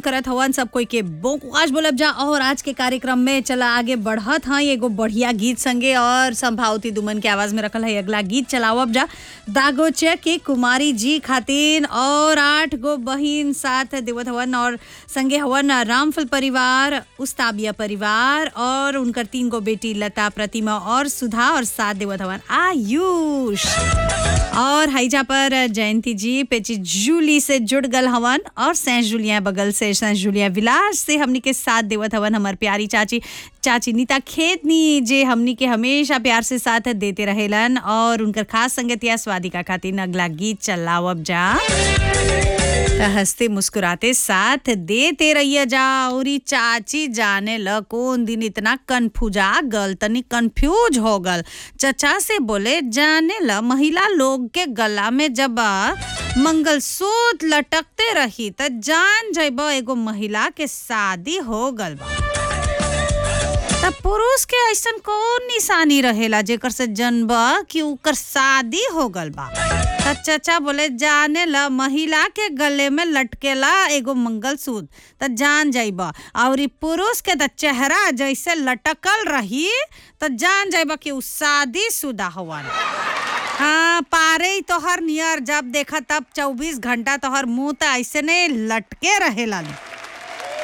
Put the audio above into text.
करत हवन सब कोई के बोकुआज बोलब जा और आज के कार्यक्रम में चला आगे बढ़त हाँ एगो बढ़िया गीत संगे और संभावती दुमन के आवाज में रखल है अगला गीत चलावब जा दागोचे के कुमारी जी खातिन और आठ गो बहिन साथ देवत हवन और संगे हवन रामफल परिवार उस्ताबिया परिवार और उनकर तीन गो बेटी लता प्रतिमा और सुधा और साथ देवत हवन आयुष और हाईजा पर जयंती जी पेची जूली से जुड़ गल हवन और सैंस जुलिया बगल से सैंस जुलिया विलास से हमनी के साथ देवत हवन हमार प्यारी चाची चाची नीता खेतनी जे हमनी के हमेशा प्यार से साथ देते रहेलन और उनकर खास संगतिया स्वादिका खातिर अगला गीत चलावब जा त हंसते मुस्कुराते साथ देते रहिए जा और ई चाची जाने ल कौन दिन इतना कन्फ्यूजा गल तनी कंफ्यूज हो गल चचा से बोले जाने ल महिला लोग के गला में जब मंगलसूत्र लटकते रही त जान जब एगो महिला के शादी हो गल बा तब पुरुष के ऐसन कौन निशानी रहेला जेकर से जनब कि उकर शादी हो गल बा त चचा बोले जाने ला महिला के गले में लटकेला एगो मंगलसूत्र त जान जाइब और ई पुरुष के त चेहरा जैसे लटकल रही त जान जाइब कि उ शादी शुदा हवन हाँ पारे ही तोहर नियर जब देखा तब चौबीस घंटा तोहर मुंह त ऐसे ने लटके रहेला